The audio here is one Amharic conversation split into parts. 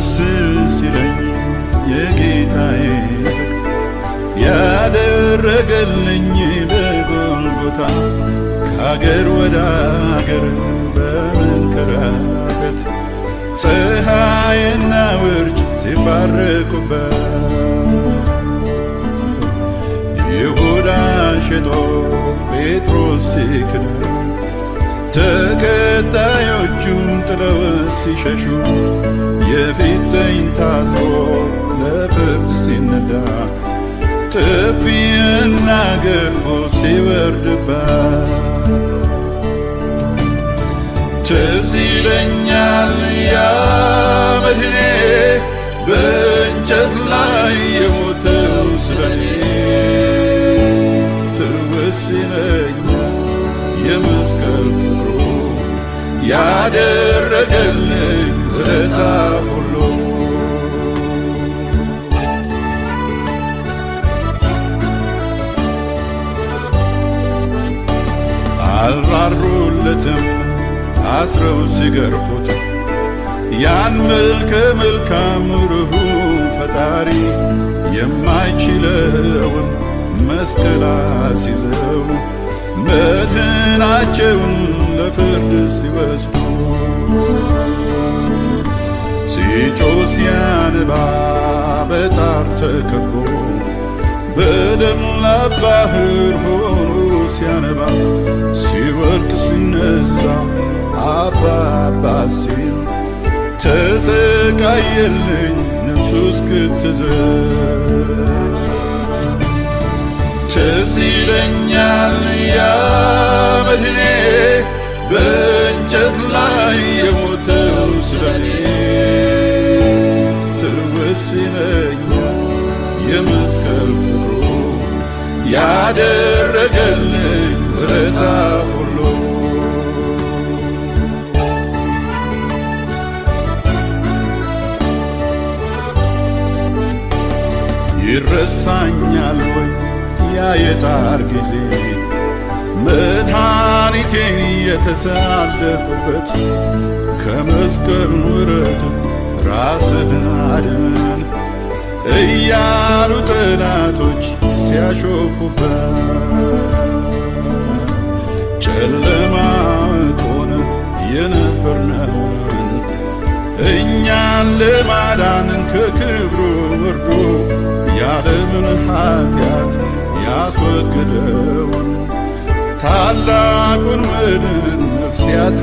ደስ ሲለኝ የጌታዬ ፍቅር ያደረገልኝ በጎልጎታ ከአገር ወደ አገር በመንከራተት ፀሐይና ውርጭ ሲባረኩበት ይሁዳ ሸጦ ጴጥሮስ ሲክደው ተከታዮቹም ጥለው ሲሸሹ የፊተኝ ታስሮ ለፍርድ ሲነዳ ጥፊና ገርፎ ሲወርድባት ትዝ ይለኛል ያ መድኔ በእንጨት ላይ የሞተው ስለኔ ትውስ ይለኛል የመስቀል ፍቅሩ ያደረገልኝ ውለታ ሁሉ አልራሩለትም አስረው ሲገርፉት ያን መልከ መልካም ርኅሩህ ፈጣሪ የማይችለውን መስቀል አስይዘው መድህናቸውን ለፍርድ ሲወስዱ ሲጮ ሲያነባ በጣር ተከቦ በደም ባህር ሆኖ ሲያነባ ሲወርቅ ሲነሳ አባባ ሲል ተሰቃየልኝ ነፍሱ እስክትዝል ትዝ ይለኛል ያ መድኔ በእንጨት ላይ የሞተው ስለኔ ትውስ ይለኛል የመስቀል ፍቅሩ ያደረገልኝ ውለታ ሁሉ ይረሳኛል ወይ ያ የጣር ጊዜ መድኃኒቴን የተሳለቁበት ከመስቀል ውረድ ራስህን አድን እያሉ ጠላቶች ሲያሾፉበት ጨለማ ሆነ የነበርነውን እኛን ለማዳን ከክብሩ ወርዶ የዓለምን ኃጢአት ያስወገደውን ታላቁን መድን ነፍስ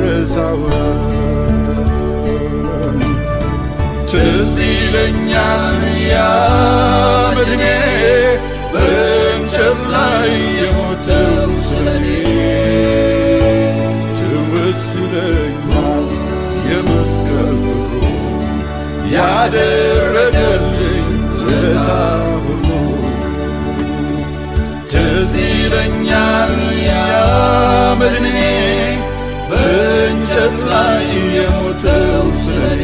ያትረሳውን ትዝ ይለኛል ያ መድኔ በእንጨት ላይ የሞተው ስለኔ ትውስ ይለኛል የመስቀል ፍቅሩ ያደረገልኝ ውለታ ሁሉ ትዝ ይለኛል ያ መድኔ በእንጨት ላይ የሞተው ስለኔ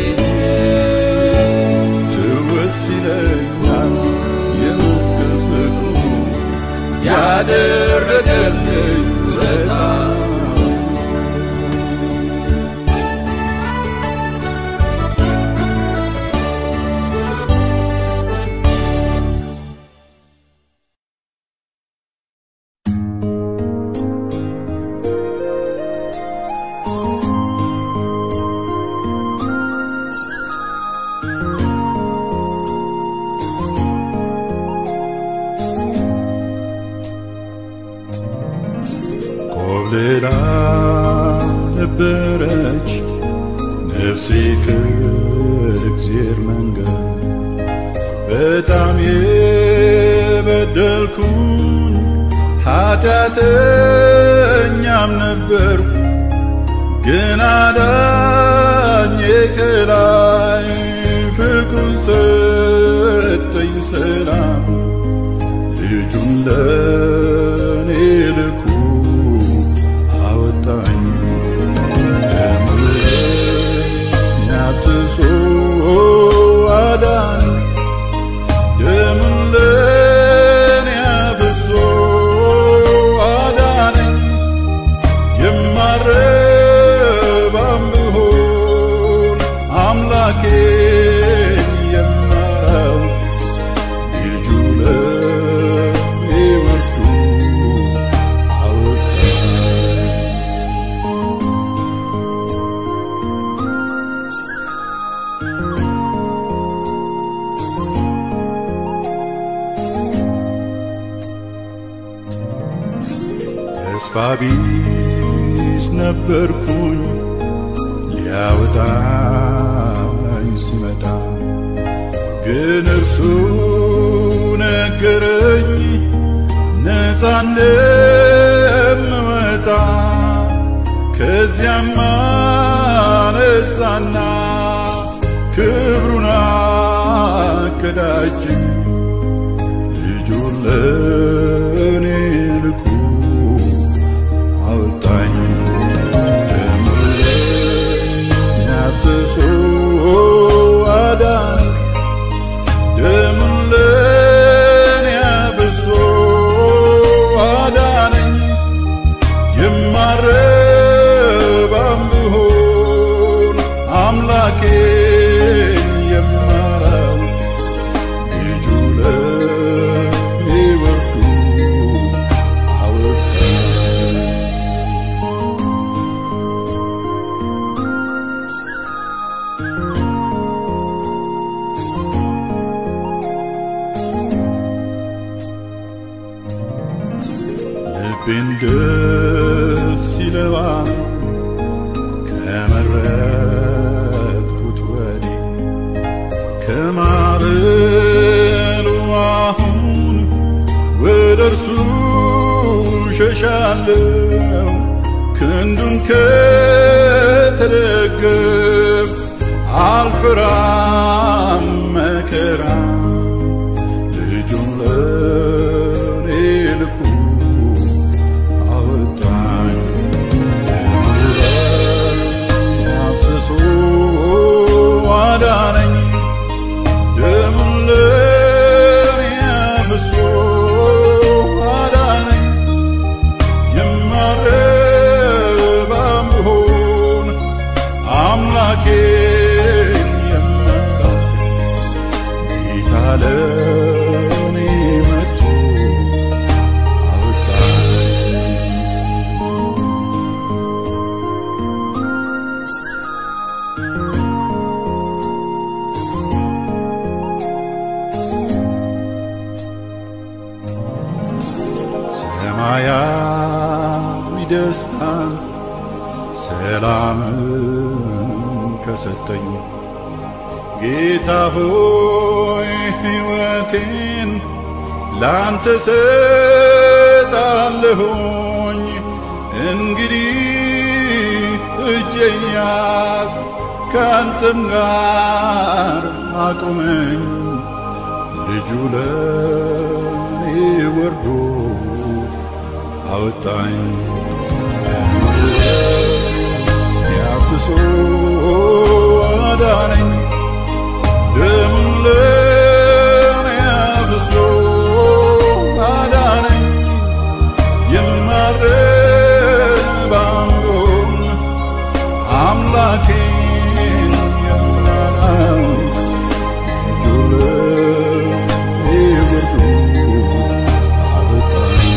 ትውስ ይለኛል የመስቀል ፍቅሩ ያደረገልኝ ውለታ ኮብልላ ነበረች ነፍሴ ከእግዚአብሔር መንገድ በጣም የበደልኩኝ ኃጢአተኛም ነበርኩ ግን አዳኜ ከላይ ፍቅሩን ሰጠኝ ሰላም ልጁን ለኔ ልኩ አወጣኝ ደሙን አፍስሶ አዳን ደሙን ለኔ አፍስሶ አዳነኝ የማረባም ብሆን አምላኬ ተስፋ ቢስ ነበርኩኝ ሊያወጣኝ ሲመጣ ግን እርሱ ነገረኝ ነፃ እንደምወጣ ከዚያም አነሳና ክብሩን አቀዳጀኝ ልጁን ለእኔ ልኮ አወጣኝ ደሙን አፍስሶ አዳነኝ ደሙን ለእኔ አፍስሶ አዳነኝ የማረባም ብሆን አምላኬን የማራው ልጁ ለእኔ ወርዶ አወጣኝ ልቤን ደስ ይለዋል ከመረጥኩት ወዲህ ከማዕበሉ አሁን ወደ እርሱ ሸሻለው ክንዱን ከተደገፍ አልፈራም መከራ ልጁን ለእኔ ልኮ አወጣኝ አፍስሶ አዳነኝ ደሙን ለእኔ አፍስሶ አዳነኝ የማረባም ብሆን አምላኬን የምረው ጌታ ለእኔ መጥቶ አወጣኝ ሰማያዊ ደስታን ሰላምን ከሰጠኝ ጌታ ሆይ ሕይወቴን ላንተ ሰጣለሁኝ እንግዲህ እጄን ያዝ ካንተም ጋር አቁመኝ ልጁ ለእኔ ወርዶ አወጣኝ ያፍስሶ አዳነኝ ደሙን ለእኔ አፍስሶ አዳነኝ የማረባም ብሆን አምላኬን የማራው ልጁ ለእኔ ወርዶ አወጣኝ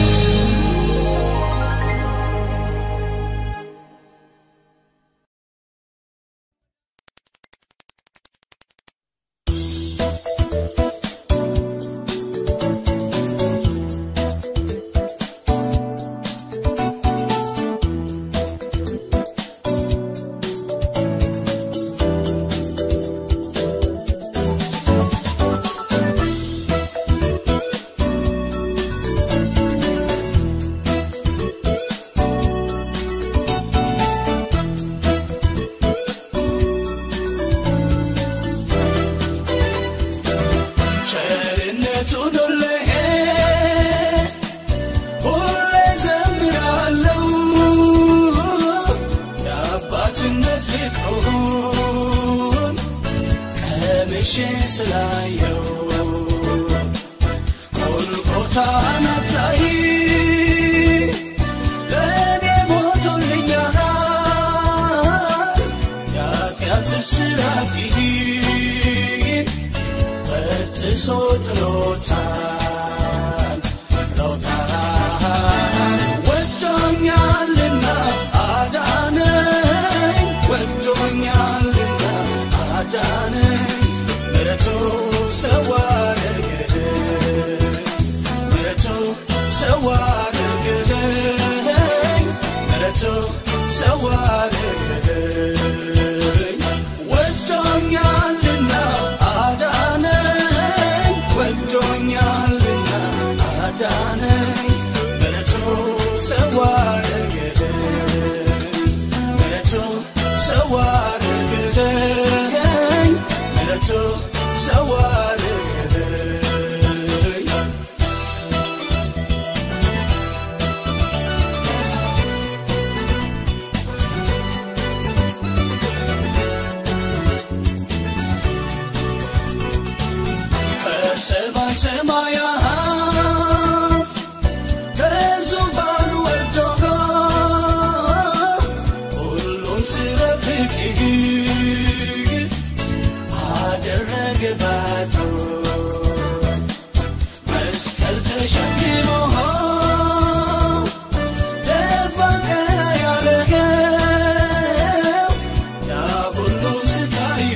ቸርነቱን ሁሌ ሁሌ ዘምራለሁ የአባትነት ፍቅሩን ቀምሼ ስላየው ጎልጎታን ላይ ለእኔ ሞቶልኛል የኃጢአት እስራቴን በጥሶ ጥሎታል ጥሎታል ወዶኛልና አዳነኝ ወዶኛልና አዳነኝ ምሕረቱ ሰው አደረገኝ ምሕረቱ ሰው አደረገኝ ምሕረቱ ሰው አደረገኝ ወዶኛልና አዳነኝ ወዶኛልና አዳነኝ ምሕረቱ ሰው አደረገኝ ምሕረቱ ሰው አደረገኝ ምሕረቱ ሰው አደረገኝ ከሰማይ ሰማያት ከዙፋኑ ወርዶ ሁሉን ሲረፍቅ አደረገ ባዶ መስቀል ተሸክሞ ደፋ ቀና ያለገው ያ ሁሉ ስቃዩ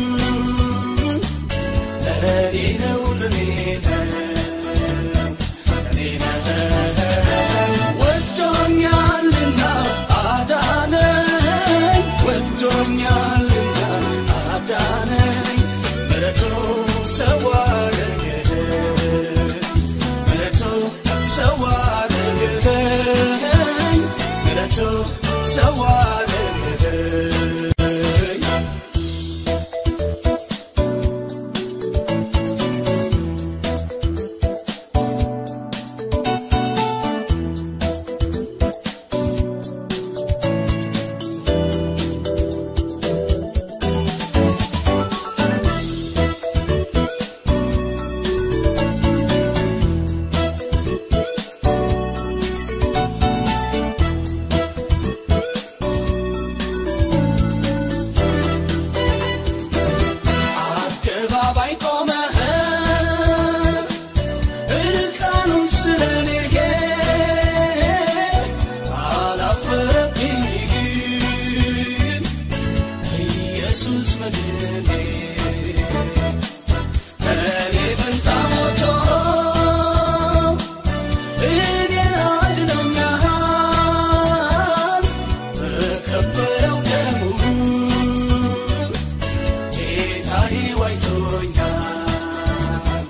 ለኔ ነው ለኔ ነው ለኔ ነው ወዶኛልና አዳነኝ ወዶኛልና አዳነኝ ምሕረቱ ሰው አደረገኝ ምሕረቱ ሰው አደረገኝ ምሕረቱ ሰው አደረገኝ አደባባይ ቆመህ እርቃኑን ስለኔ አላፈረብኝም ኢየሱስ መድኔ እኔ ፈንታ ሞቶ እኔን አድኖኛል በከበረው ደሙ ጌታዬ ዋይቶኛል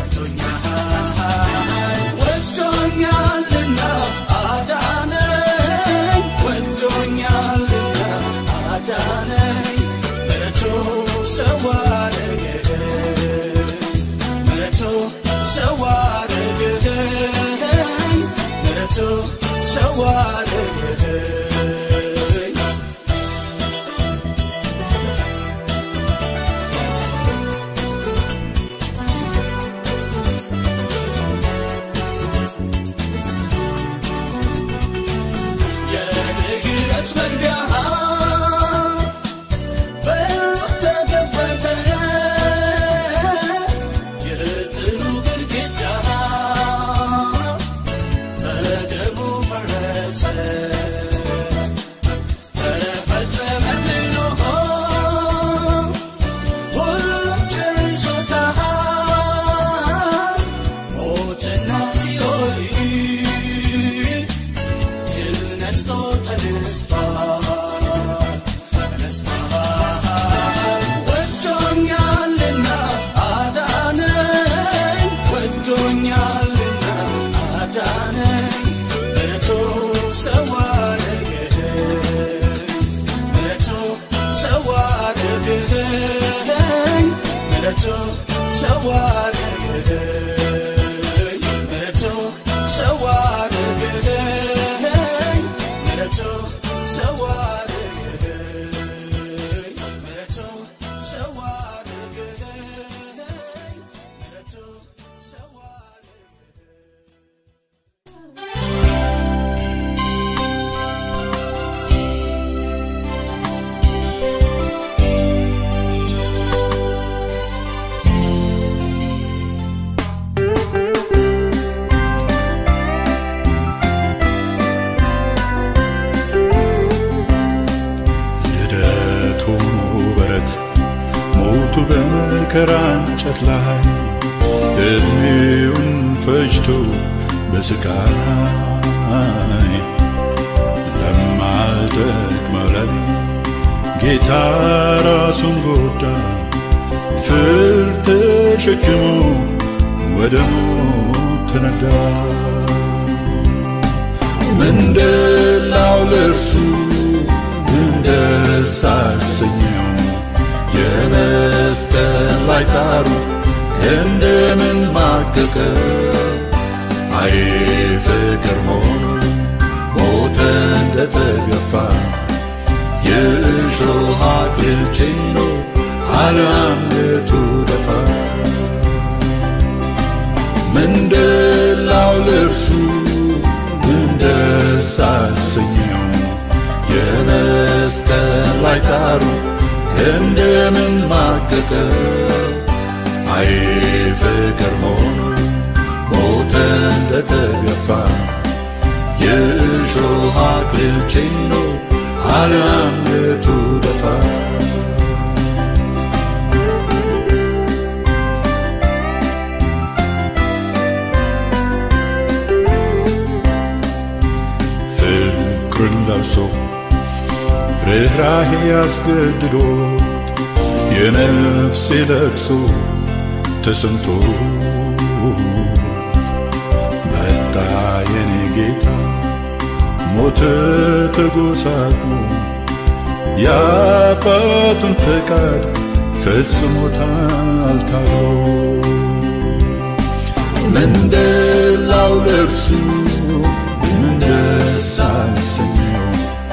ዋይቶኛል ወዶኛልና አዳነኝ ወዶኛልና አዳነኝ ምሕረቱ ሰው አደረገኝ ምሕረቱ ሰው አደረገኝ ምሕረቱ ሰው አደረገኝ የምህረት መግቢያ በሩ ተከፈተ የጥሉ ግድግዳ በደሙ ፈረሰ ተፈጸመልን ሁሉም ጨርሶታል ሞትና ሲኦል ድል ነስቶ ተነስቷል ተነስቷል ወዶኛልና አዳነኝ ወዶኛልና አዳነኝ ምሕረቱ ሰው አደረገኝ ምሕረቱ ሰው አደረገኝ ምሕረቱ ሰው አደረገኝ ምሕረቱ ሰው አደረገኝ ምሕረቱ ሰው አደረገኝ ምሕረቱ ሰው አደረገኝ ምሕረቱ ሰው አደረገኝ ልደቱ በረት ሞቱ በመከራ እንጨት ላይ እድሜውን ፈጅቶ በስቃይ ለማ አልጠቅመለኝ ጌታ ራሱን ጎዳ ፍርድ ተሸክሞ ወደ ሞት ተነዳ ምንድላው ለእርሱ እንደስ አሰኘው የመስቀል ላይ ጣሩ እንደምን ማቀቀ አይ ፍቅር ሆኖ ሞተ እንደተገፋ የእሾህ አክሊል ጭኖ አለአንገቱ ደፋ ምንድላው ለእርሱ እንደስ አሰኘው የመስቀል ላይ ጣሩ እንደምን ማቀቀ አይ ፍቅር ሆኖ ሞተ እንደተገፋ የእሾህ አክሊል ጭኖ አለአንገቱ ደፋ ፍቅርን ለብሶ ርኅራሄ ያስገድዶት የነፍሴ ለቅሶ ተሰምቶ መጣ የኔ ጌታ ሞተ ተጎሳቅሎ የአባቱን ፈቃድ ፈጽሞታል ታግሎ ምንድላው ለእርሱ እንደስ አሰኘው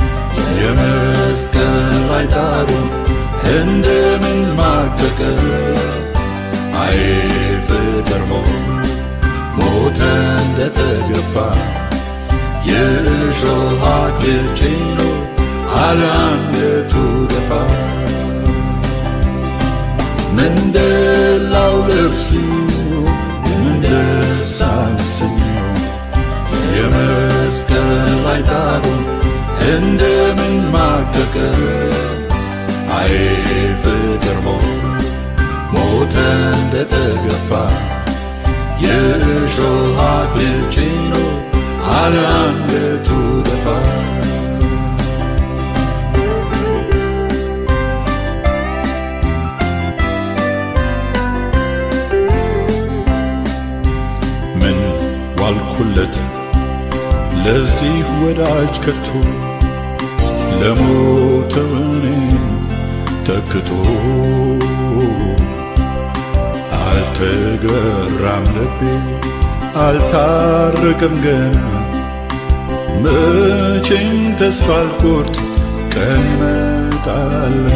የመስቀል ላይ ጣሩ እንደምን ማቀቀ አይ ፍቅር ሆኖ ሞተ እንደተገፋ የእሾህ አክሊል ጭኖ አለአንገቱ ደፋ ምንድላው ለእርሱ እንደስ አሰኘው የመስቀል ላይ ጣሩ እንደምን ማቀቀ አይ ፍቅር ሆኖ ሞተ እንደተገፋ የእሾህ አክሊል ጭኖ አለአንገቱ ደፋ ምን ዋልኩለት ለዚህ ወዳጅ ከቶ ለሞተው እኔን ተክቶ አልተገራም ልቤ አልታረቀም ገና መቼም ተስፋ አልቆርጥ ቀን ይመጣልና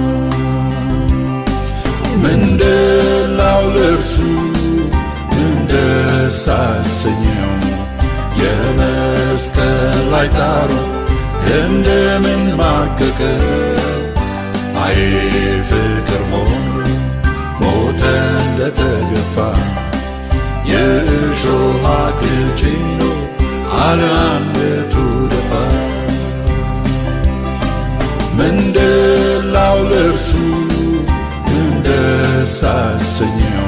ምንድላው ለእርሱ እንደስ አሰኘው የመስቀል ላይ ጣሩ እንደምን ማቀቀ አይ ፍቅር ሆኖ ሞተ እንደተገፋ የእሾህ አክሊል ጭኖ አለአንገቱ ደፋ ምንድላው ለእርሱ እንደስ አሰኘው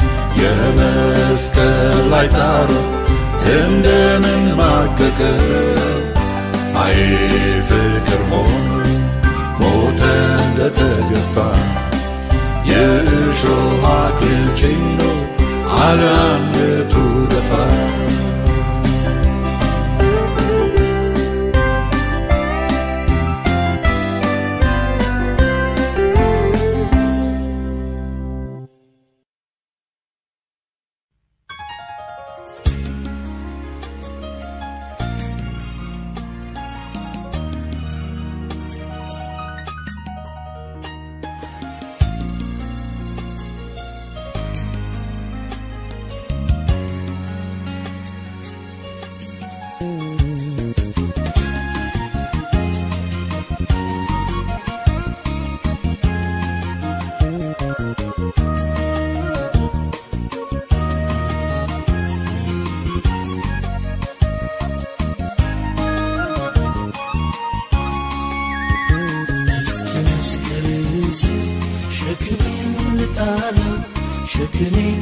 የመስቀል ላይ ጣሩ እንደምን ማቀቀ አይ ፍቅር ሆኖ ሞተ እንደተገፋ የእሾህ አክሊል ጭኖ አለአንገቱ ደፋ እስኪ መስቀል ስር ሸክሜን ልጣለው ሸክሜን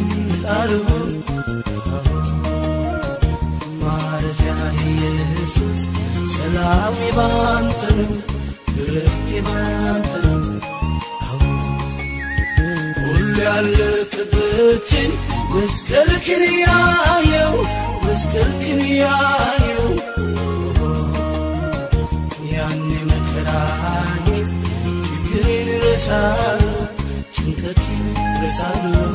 ልጣለው ማረፊያ ኢየሱስ ሰላሜ ባንተ ነው እረፍቴ ባንተ ነው ሁሉ ያለቅበትን መስቀልክን ያየው መስቀልክን ያየው ያኔ መከራዬ ችግሬን ረሳለሁ ጭንቀቴን ረሳለሁ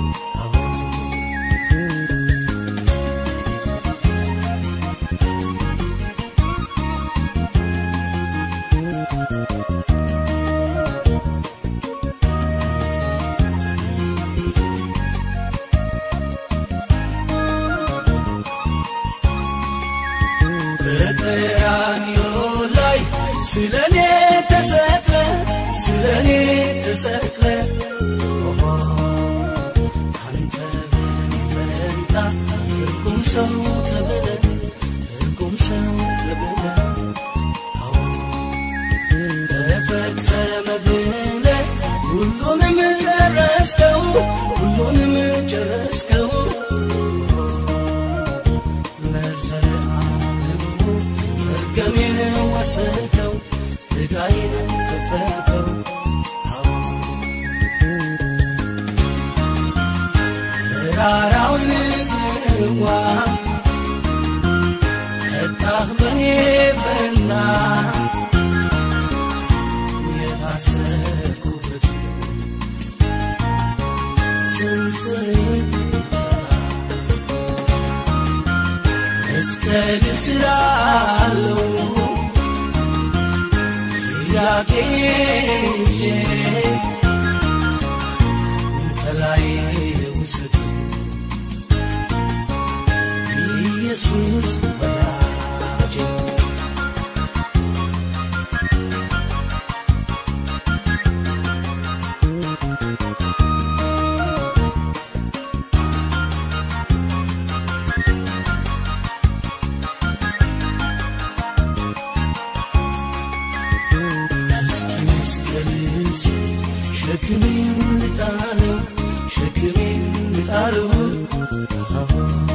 በቀራንዮ ላይ ስለኔ ተሰቅለ ስለኔ ተሰቅለ ኦሆ፣ አንተ በኔ ፈንታ እርጉም ሰው ተብለ እርጉም ሰው ተብለ አዎ፣ ተፈጸመ ብለ ሁሉንም ጨረስከው ሁሉንም ጨረስከው ለዘለዓለሙ መርገሜን ወሰድከው ዕዳዬን ከፈልከው አዎ ተራራውን ጽዋ ጠጣህ በኔ ፈንታ የታሰርኩበት ሰንሰለት መስቀል ስላለው ጥያቄ ይዤ ከላይ ውሰድ ኢየሱስ ወዳጄ እስኪ መስቀልን ስት ሸክሜን ልጣለው ሸክሜን ልጣለው አዎ፣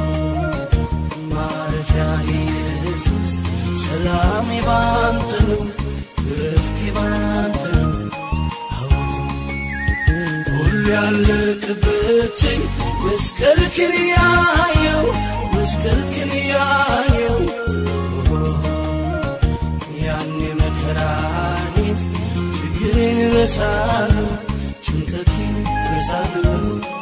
ማረፊያ ኢየሱስ ሰላሜ ባንተ ነው እረፍቴ ባንተ ነው አዎ፣ ሁሉ ያለቅበትን መስቀልክን ያየው መስቀልክን ያየው ያኔ መከራዬን ችግሬን ረሳለሁ ጭንቀቴን ረሳለሁ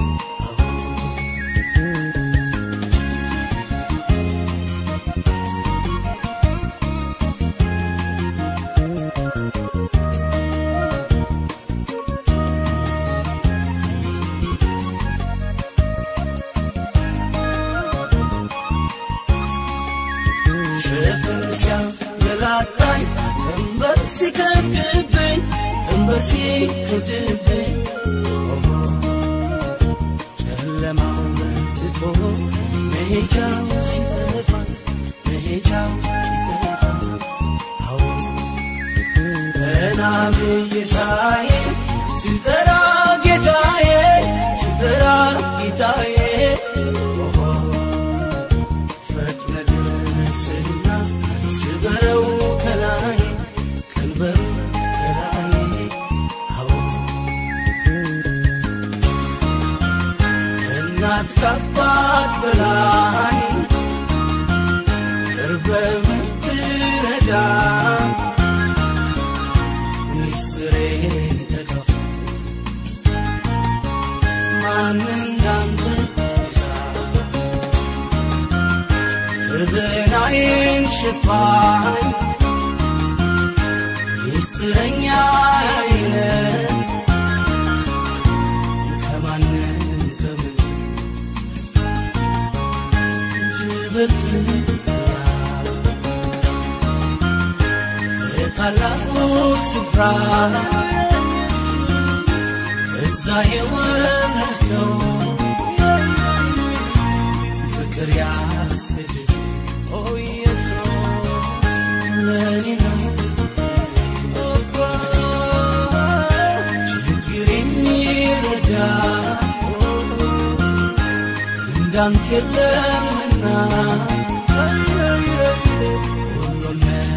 ሸክም ሲያንገላታኝ ቀንበር ሲከብድብኝ ቀንበር ሲከብድብኝ ኦሆ፣ ጨለማው በርትቶ መሄጃው ሲጠፋ መሄጃው ሲጠፋ አዎ ቀና ብዬ ሳይ ስጠራ ጌታዬ ስጠራ ጌታዬ ኦሆ ፈጥነ ድረስና ስበረው ከላይ ቀንበሩ ከላይ አዎ እናት ካባት በላይ ቅርበ ምትረዳ ሚስጥሬን ተካፍ ማን እንዳንተ ቤዛ በበላይን ሽፋን ሚስጥረኛ አይነ ከማንም ከምን ትበልጥኛል ከታላቁ ስፍራ ከዛ የወረድከው ፍቅር ያስሄድ ኦ ኢየሱስ ለኔ ነው ችግር የሚረዳ እንዳንተ የለምና ሁሉን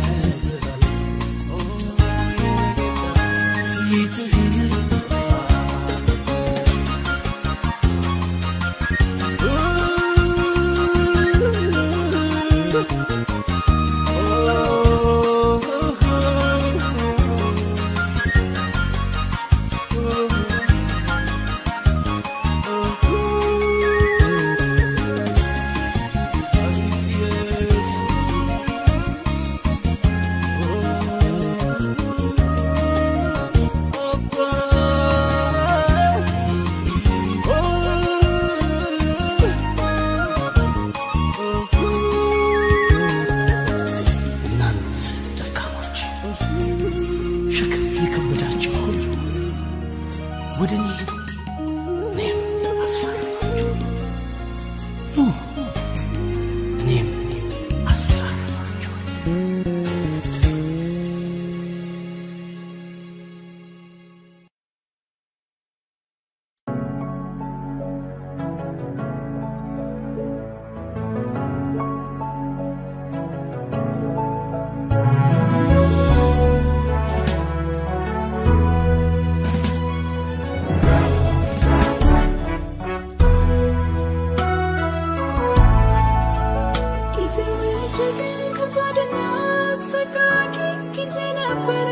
ነበር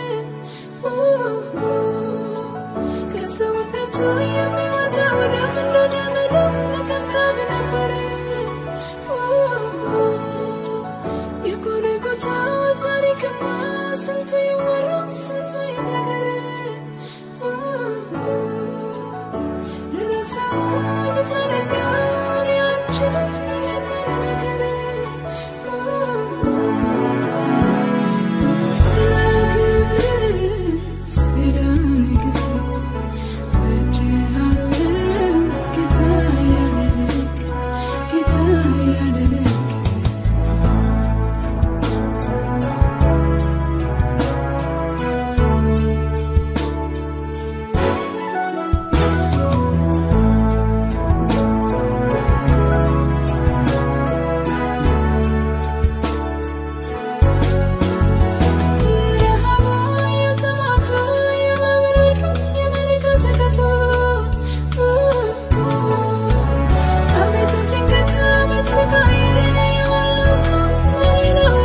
ከሰውነቱ የሚወጣው ደም እንደ ደም ነው ነጠብጣብ ነበር የጎልጎታው ታሪክማ ስንቱ ይወራ ስንቱ ይነገር ልረሳው ልዘነጋው እኔ አልችልም ይህንን ነገር ስለ ክብር ስለ ንግሥት ወድሃለሁ ጌታ ያለ ልክ ጌታ ያለ ልክ የረሃቡ የጥማቱ የመብረሩ የመለከተከቱ አቤት ጭንቀት አቤት ስቃይ የሞላው ለኔ ነው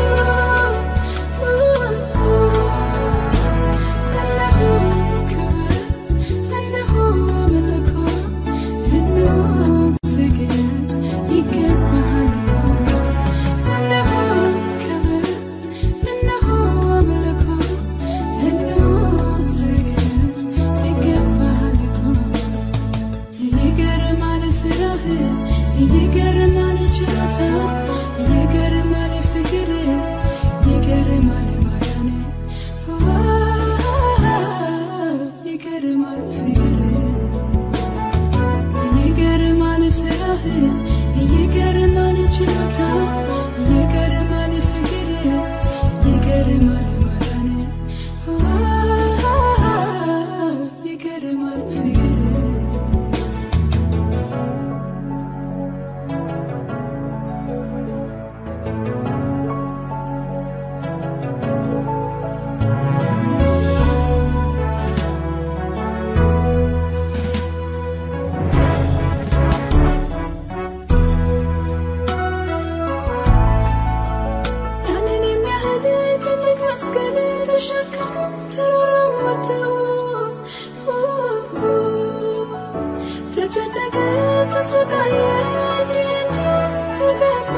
እነሆ ክብር እነሆ አምልኮ እነሆ ስግደት ይገባሃል እኮ እነሆ ክብር እነሆ አምልኮ እነሆ ስግደት ይገባሃል እኮ ይገርማል ስራህ ይገርማል ችሎታ ይገርማል ፍቅር ይገርማል ማዳን ይገርማል ፍቅር ይገርማል ስራህ ይገርማል ችሎታ ይገርማል ፍቅር ይገርማል ማዳን ይገርማል ፍቅር ያንን የሚያህል ትልቅ መስቀል ተሸክሞ ተራራው ወጥተው ተጨነቀ፣ ተሰቃየ፣ እንዲህ እንዲህ ተገባ።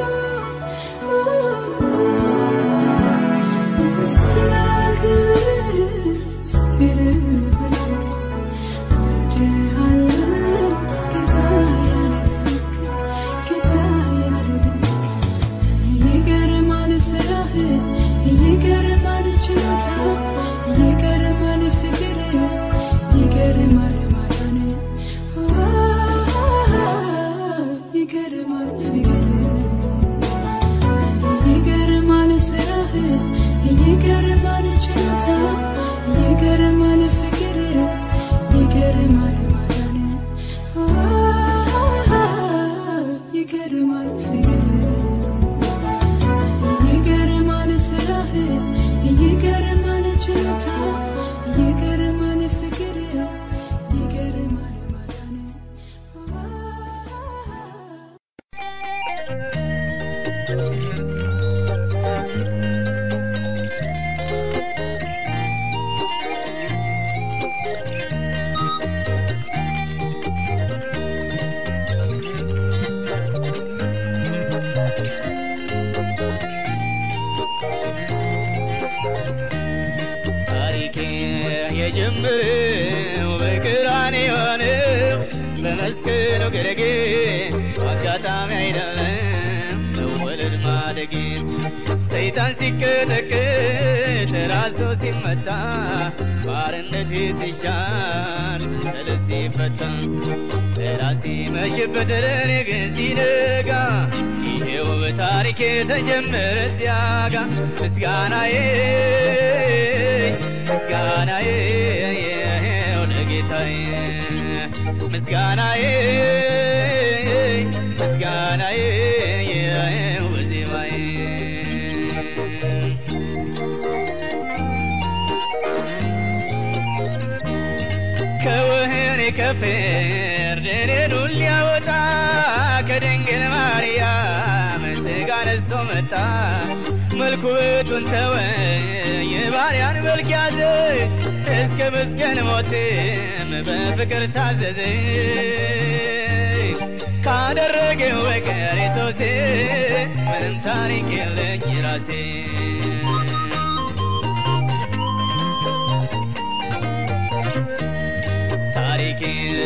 ስለ ክብር ስትል ነበር ወድሃለሁ ጌታ ያለ ልክ ጌታ ያለ ልክ ይገርማል ስራህ ይገርማል ችሎታ ይገርማል ፍቅር ይገርማል ማዳን ይገርማል ፍቅር ይገርማል ስራህ ይገርማል ችሎታ ይገርማል ፍቅር ይገርማል ማዳን ይገርማል ፍቅር ይገርማል ስራህ ይገርማል ችሎታ ይገርማል ፍቅር ይገርማል ማዳን ታሪኬ የጀመረው በቀራንዮ ነው፣ በመስቀሉ ግርጌ አጋጣሚ አይደለም መወለድ ማደጌ። ሰይጣን ሲቀጠቅጥ ራሱ ሲመታ ባርነት ሲሻር ሰለት ሲፈታ ራሴ መሽበት ለኔ ግን ሲነጋ ይሄው በታሪኬ ተጀመረ ሲያጋ ምስጋናዬ ምስጋናዬ ለጌታዬ ምስጋናዬ ምስጋናዬ በዜማዬ ከወህኒ ከፍርድ እኔን ሊያወጣ ከድንግል ማርያም ሥጋ ነስቶ መጣ መልኩ ውጡን ተወ የባሪያን መልክ ያዘ እስከ መስቀል ሞትም በፍቅር ታዘዘ ካደረገው በቀር የቶሴ ምንም ታሪክ የለኝ ራሴ ታሪክ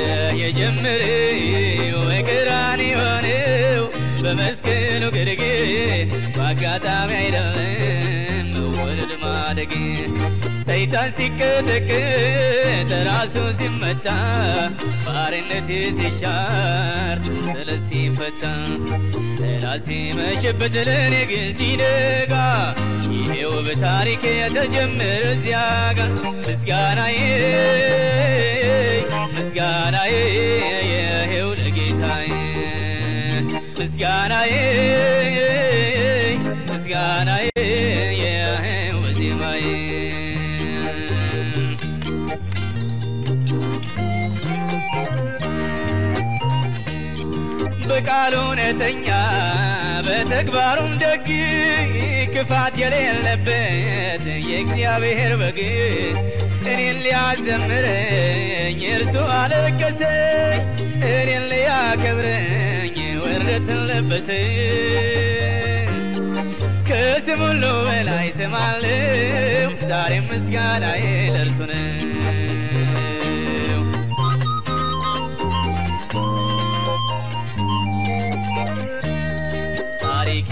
የጀመረው በቀራንዮ የሆነው በመስቀሉ ግርጌ በአጋጣሚ አይደለም መወለድ ማደግ ሰይጣን ሲቀጠቅጥ ራሱ ሲመታ ባርነት ሲሻር ሰንሰለት ሲፈታ ጠላት ሲመሽበት ለእኔ ግን ሲነጋ ይሄው በታሪክ የተጀመረ እዚያ ጋር ምስጋናዬ ምስጋናዬ ይሄው ለጌታዬ ምስጋናዬ ምስጋናዬ ይሄው ዜማዬ በቃሉ እውነተኛ በተግባሩም ደግ ክፋት የሌለበት የእግዚአብሔር በግ እኔን ሊያዘምረኝ እርሱ አለቀሰ እኔን ሊያከብረኝ ወረትን ለበሰ ከስም ሁሉ በላይ ስም አለው ዛሬም ምስጋናዬ ለእርሱ ነው ታሪክ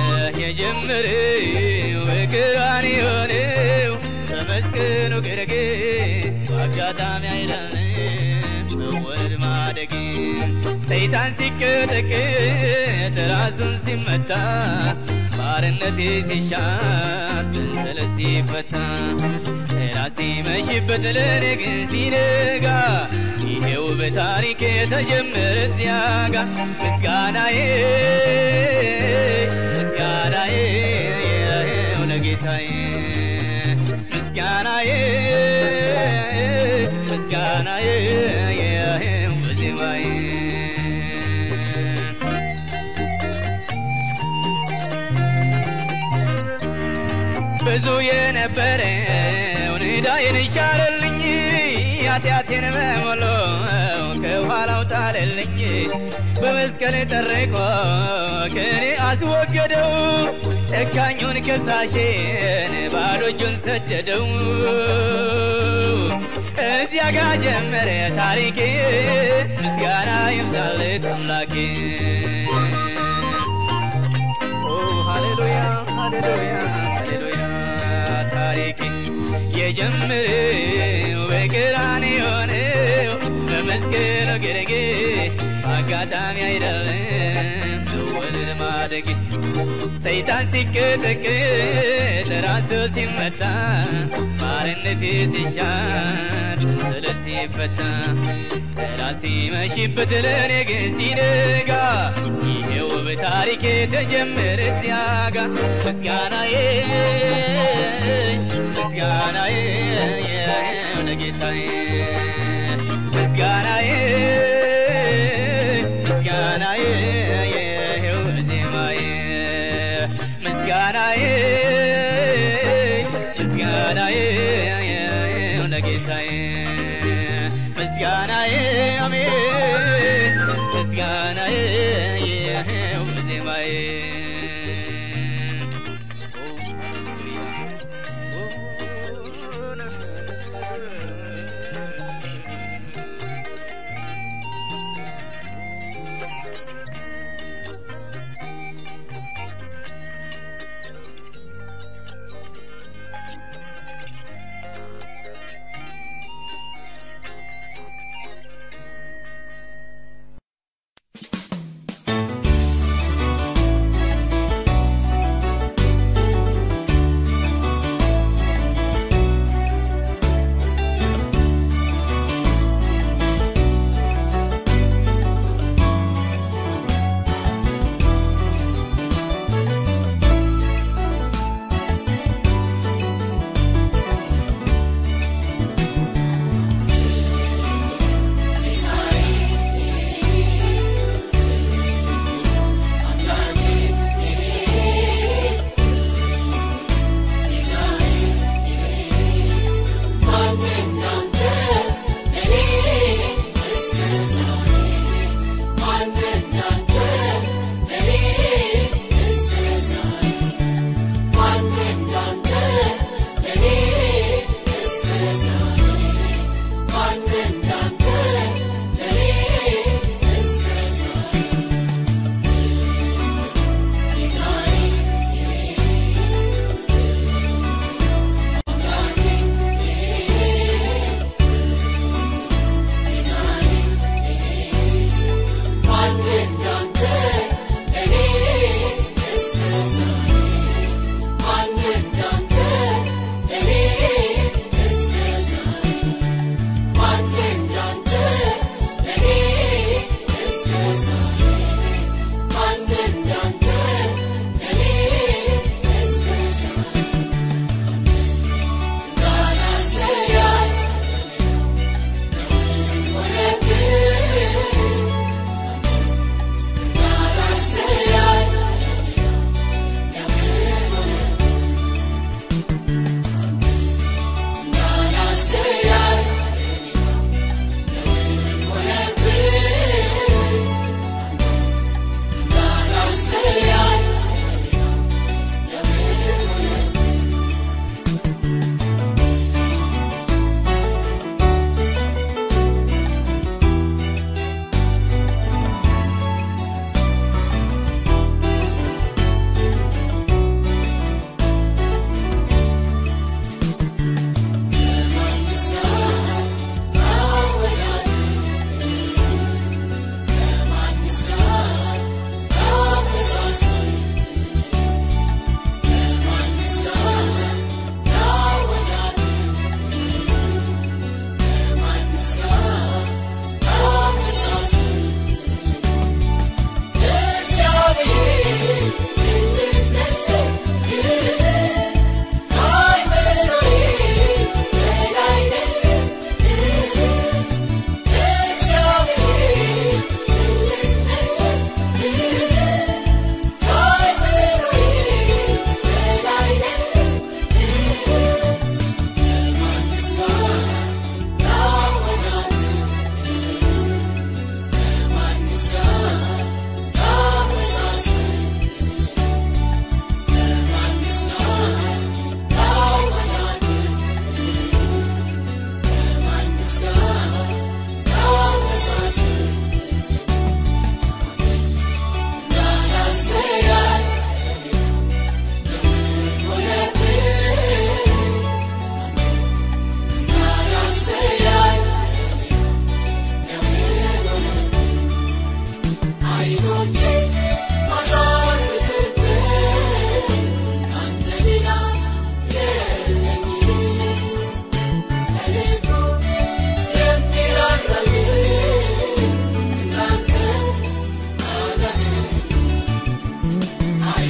የጀመረው በቀራንዮ የሆነው በመስቀሉ ግርጌ በአጋጣሚ አይደለም መወለድ ማደግ ሰይጣን ሲቀጠቅጥ ራሱን ሲመታ ባርነት ሲሻር ሰንሰለት ሲፈታ ጠላት ሲመሽበት ለእኔ ግን ሲነጋ ይሄው በታሪክ የተጀመረ እዚያ ጋ ምስጋናዬ ምስጋናዬ ይሄው ለጌታዬ ምስጋናዬ ምስጋናዬ ይሄው በዜማዬ ብዙ የነበረው ዕዳዬን ሻረልኝ ኃጢአቴን በሙሉ ከኋላው ጣለልኝ በመስቀል ጠርቆ ከኔ አስወገደው ጨካኙን ከሳሼን ባዶ እጁን ሰደደው እዚያ ጋ ጀመረ ታሪኬ ምስጋና ይብዛለት አምላኬ ኦ ሃሌሉያ ሃሌሉያ ሃሌሉያ ታሪክ የጀመረው በቀራንዮ የሆነው በመስቀሉ ግርጌ በአጋጣሚ አይደለም መወለድ ማደግ ሰይጣን ሲቀጠቅጥ ራሱ ሲመታ ባርነት ሲሻር ሰንሰለት ሲፈታ ጠላት ሲመሽበት ለእኔ ግን ሲነጋ ይሄው በታሪክ የተጀመረ እዚያ ጋ ምስጋናዬ ምስጋናዬ ይሄው ለጌታዬ ምስጋናዬ ምስጋናዬ ይሄው ዜማዬ ምስጋናዬ ምስጋናዬ ይሄው ለጌታዬ ምስጋናዬ አሜን ምስጋናዬ ይሄው ዜማዬ ኦ ♪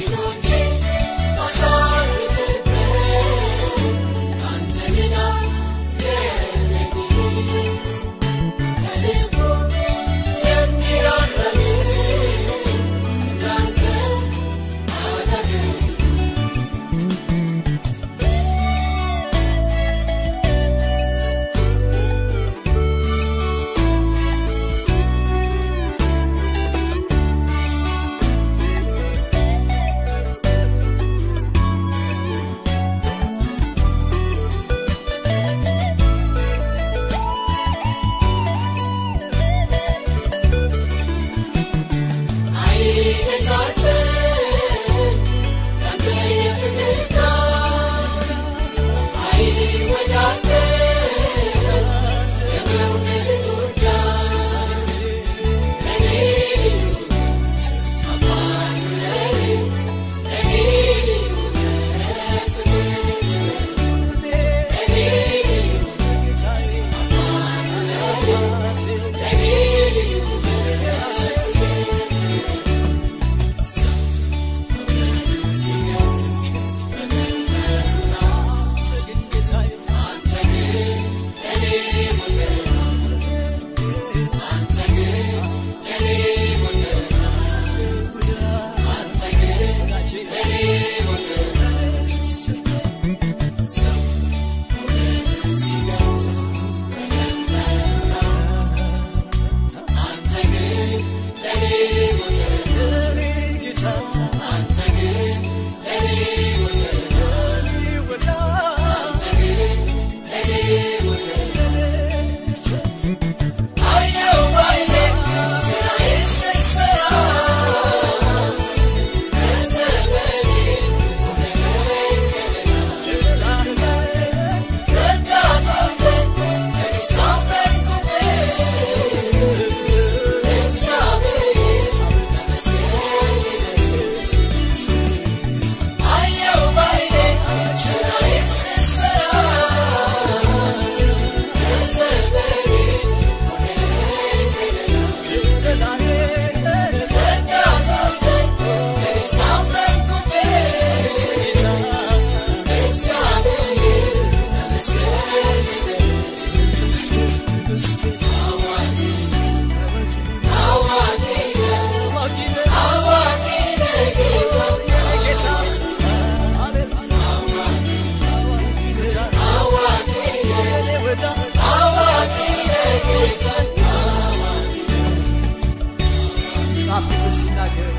መጽሐፍ ቅዱስ ሲናገር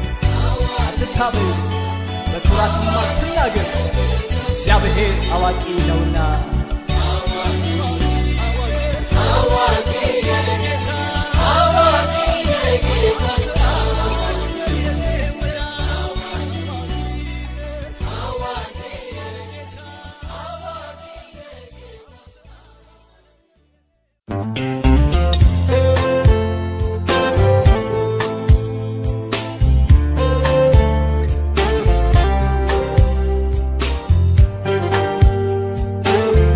አትታበዩ፣ በኩራትም አትናገር፣ እግዚአብሔር አዋቂ ነውና። ጌታ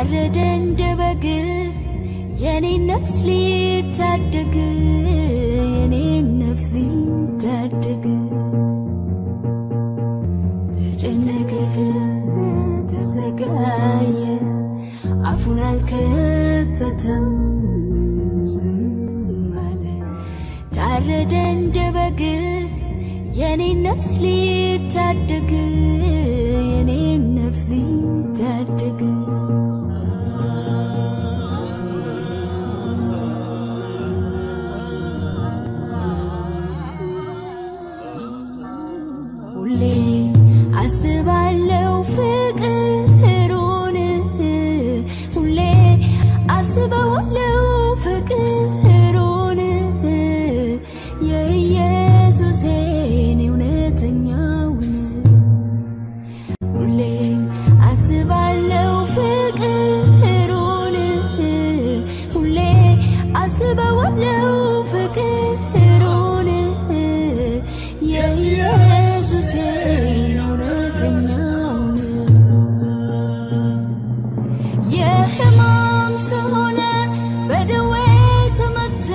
ታረደ እንደ በግ የኔን ነፍስ ሊታደግ የኔን ነፍስ ሊታደግ ተጨነቀ ተሰቃየ አፉን አልከፈተም ዝም አለ ታረደ እንደ በግ የኔን ነፍስ ሊታደግ የኔን ነፍስ ሊታደግ ሁሌ አስባለው ፍቅሩን ሁሌ አስበዋለው ፍቅሩን የኢየሱሴን እውነተኛውን ሁሌ አስባለው ፍቅሩን ሁሌ አስበዋለው ፍቅሩን የኢየሱሴን እውነተኛውን የሕማም ሰው ሆነ በደዌ ተመታ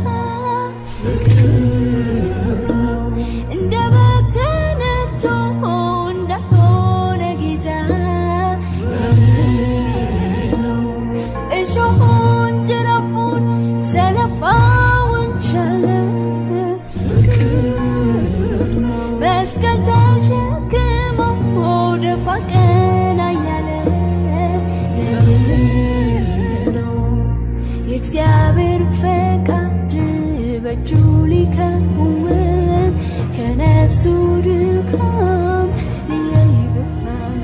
እንደ በግ ተነድቶ እንዳልሆነ ጌታ እሾሁን ጅራፉን ዘለፋውን ቻለ መስቀል ተሸክሞ ደፋ ቀና እያለ ነው የእግዚአብሔር ፈቃድ በእጁ ሊከውን ከነፍሱ ድካም ሊያይ ብርሃን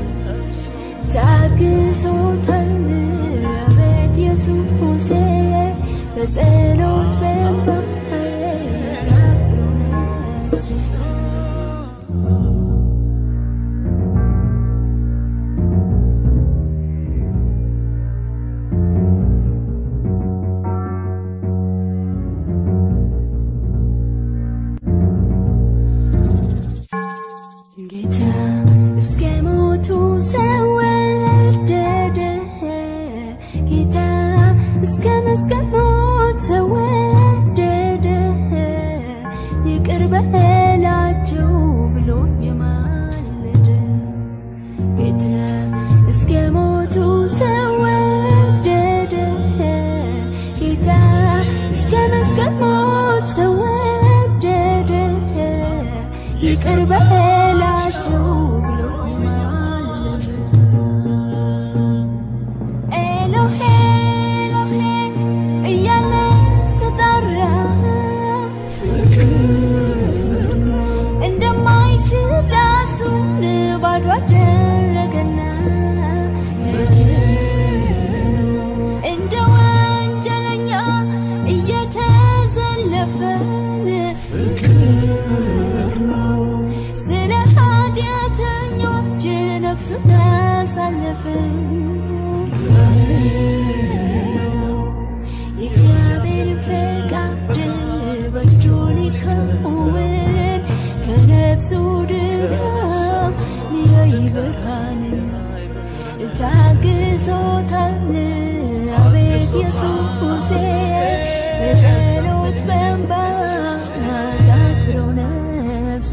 ታግሶታል አቤት ኢየሱሴ በጸሎት በእንባ ታብሮ ነፍሴ ጌታ እስከ ሞቱ ሰው ወደደ ጌታ እስከ መስቀል ሞት ሰው ወደደ ይቅር በላቸው ብሎ የማለደ ጌታ እስከ ሞቱ ሰው ወደደ ጌታ እስከ መስቀል ሞት ሰው ወደደ ይቅር በላቸው ብሎ የማለደ ኤሎሄ ኤሎሄ እያለ ተጣራ እንደማይችል ራሱን ባዶ አደረገና እንደ ወንጀለኛ እየተዘለፈን ስለ ኃጢአተኞች ነፍሱን አሳለፈ የእግዚአብሔር ፈቃድ በእጁ ሊከውን ከነፍሱ ድካም ሊያይ ብርሃንን ታግሶታል አቤት ኢየሱሴ በጸሎት በእንባ ታክብሮ ነፍሴ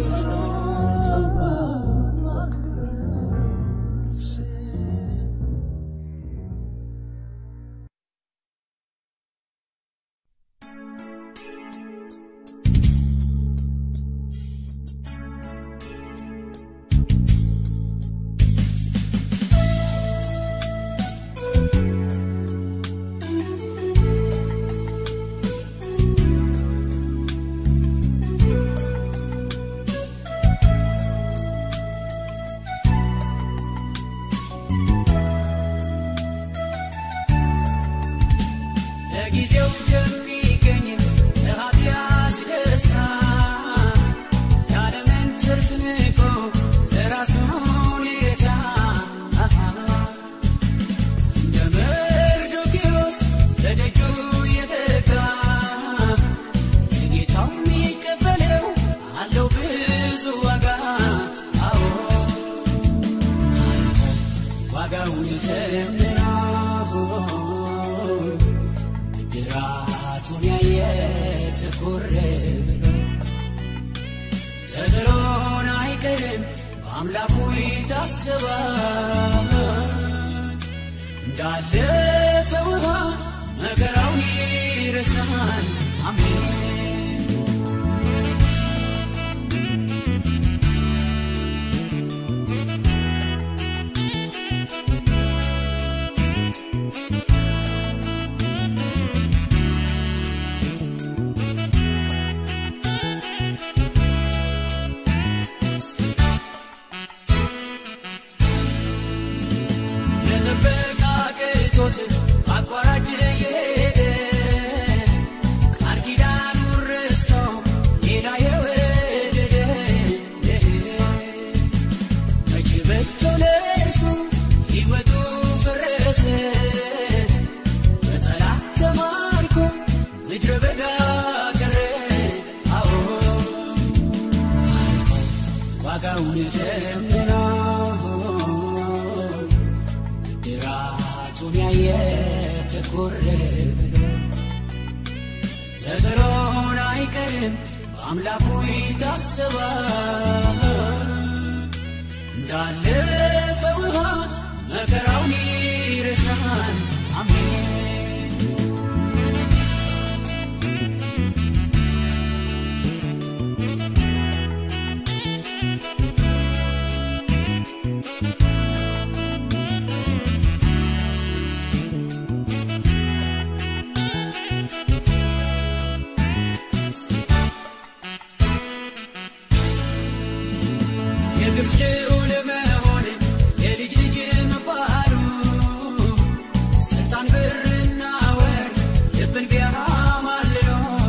ለጊዜው ከሚገኝ ለኃጢአት ደስታ የዓለምን ትርፍ ንቆ ለራሱ ሁኔታ እንደ መርዶክዮስ ለደጁ የተጋ ጌታው የሚቀበለው አለው ብዙ ዋጋ አዎ ዋጋውን ተምና በአምላኩ ይታሰባል እንዳለፈ ውሃ መከራውን ይረሳል አሜን የጥበቃ ቅቶት አቋራጭ የሄደ ቃል ኪዳኑን ረስቶ ሌላ የወደደ መቼ በቶ ለእርሱ ሕይወቱ ፈረሰ በጠላት ተማርኮ ምድረ በዳ ቀረ አዎ ዋጋውን ተምኖ ብድራቱን ያየ ትኩር ብሎ ተጥሎን አይቀርም በአምላኩ ይታሰባል እንዳለፈ ውሃ መከራውን ይረሳል አሜን የግብፅ ልዑል መሆን የልጅ ልጅ መባሉ ስልጣን ብርና ወርቅ ልብን ቢያማልሎ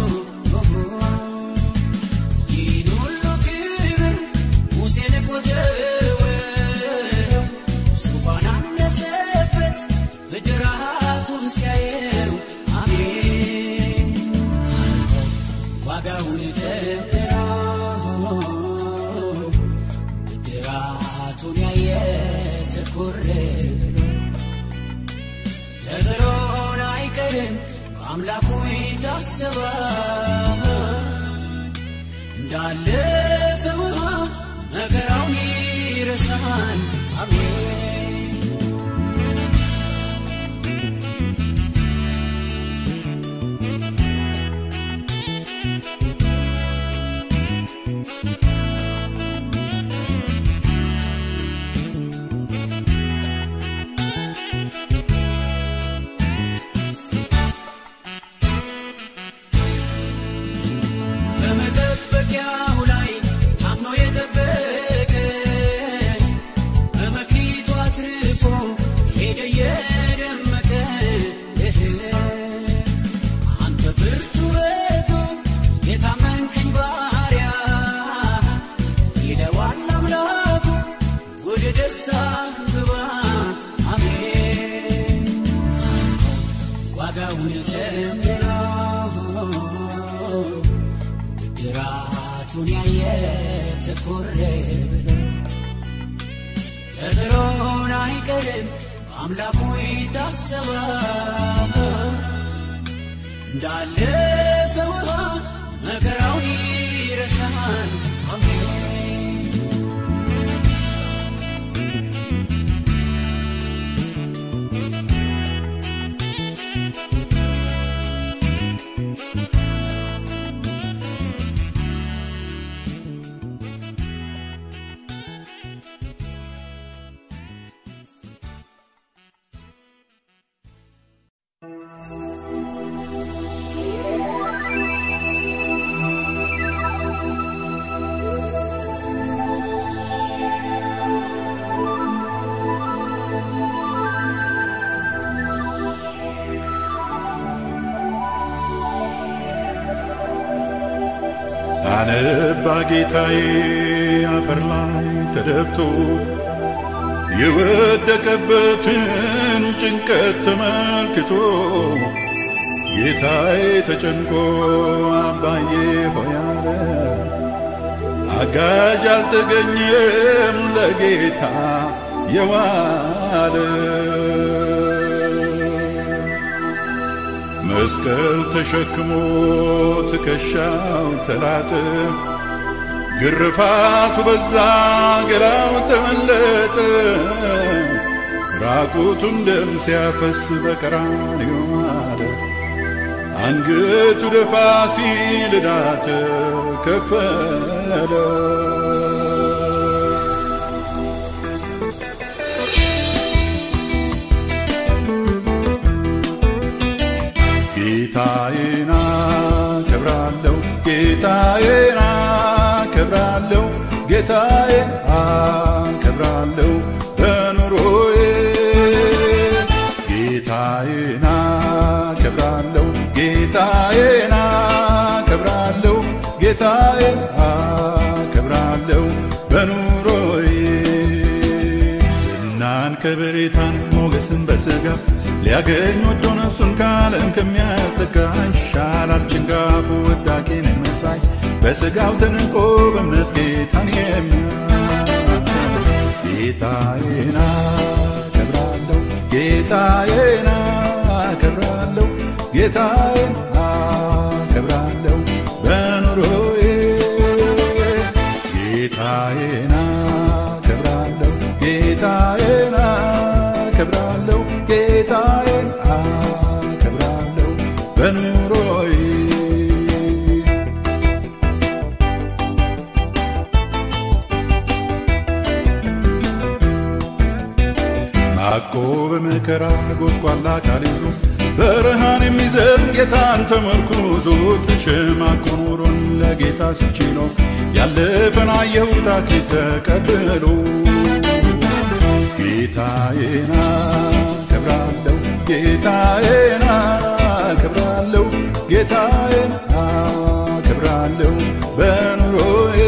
ይህን ሁሉ ክብር ሙሴን ቆጠረው ዙፋን አነሰበት ብድራቱን ሲያየው አሜን ዋጋውን ዘምረው ብድራቱን ያየ ትኩር ብሎ ተጥሎን አይቀርም በአምላኩ ይታሰባል እንዳለፈ ውሃ መከራውን ይረሳል አሜን በመጠበቂያው ላይ ታምኖ የጠበቀ በመክሊቱ አትርፎ ሄደ የደመቀ አንተ ብርቱ በጎ የታመንከኝ ባሪያ ይለዋል አምላኩ ወደ ደስታ ግባ አሜን ዋጋውን ዘምረው ብድራቱን ያየ ትኩር ብሎ ተጥሎን አይቀርም በአምላኩ ይታሰባል እንዳለፈ ውሃ መከራውን ይረሳል አሜን አነባ ጌታዬ አፈር ላይ ተደፍቶ የወደቀበትን ጭንቀት ተመልክቶ ጌታዬ ተጨንቆ አባዬ ሆያለ አጋዥ አልተገኘም ለጌታ የዋለ መስቀል ተሸክሞ ትከሻው ተላጠ ግርፋቱ በዛ ገላው ተመለጠ ራቁቱን ደም ሲያፈስ በቀራንዮ ማለ አንገቱ ደፋ ሲል ዕዳ ተከፈለ ጌታዬን አከብራለሁ ጌታዬን አከብራለሁ ጌታዬን አከብራለሁ በኑሮዬ ጌታዬን አከብራለሁ ጌታዬን አከብራለሁ ጌታዬን አከብራለሁ በኑሮዬ ዝናን ከበሬታን ሞገስን በሥጋ ሊያገኝ ወዶ ነፍሱን ካለም ከሚያስጠጋ ይሻላል ጭንጋፉ ወዳቄን መሳይ በሥጋው ተንቆ በእምነት ጌታን የሚያይ ጌታዬን አከብራለሁ ጌታዬን አከብራለሁ ጌታዬን አከብራለሁ በኑሮዬ ጌታዬን አከብራለሁ ጌታዬን አከብራለሁ ጌታዬን አከብራለሁ በኑሮዬ ማቆ በመከራ ጎስቋላ አካል ይዞ በረሃን የሚዘል ጌታን ተመርኩዞ ተሸማቆ ኑሮን ለጌታ ሲችሎ ያለፈን አየሁት አክሊል ተቀብሎ ጌታዬን አከብራለሁ ጌታዬን አከብራለሁ ጌታዬን አከብራለሁ በኑሮዬ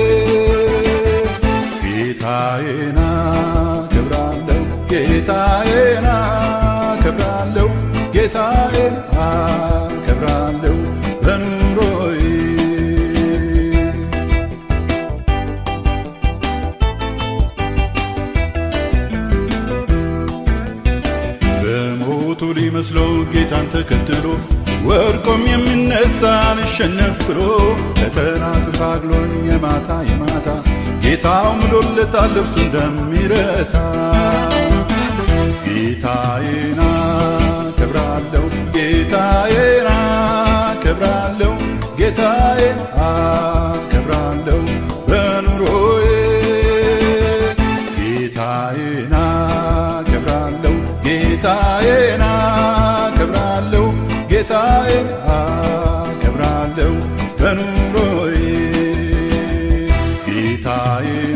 ጌታዬን አከብራለሁ ጌታዬን አከብራለሁ ጌታዬን አከብራለሁ በኑሮዬ በሞቱ ሊመስለው ጌታን ተከትሎ ወድቆም የሚነሳ ልሸነፍ ብሎ ለጠላት ታግሎ የማታ የማታ ጌታው ምሎለታል እርሱ እንደሚረታ ጌታዬን አከብራለሁ ጌታዬን አከብራለሁ ጌታዬን አከብራለሁ በኑሮዬ ጌታዬን አከብራለሁ ጌታዬን አከብራለሁ ጌታዬን አከብራለሁ በኑሮዬ ጌታዬ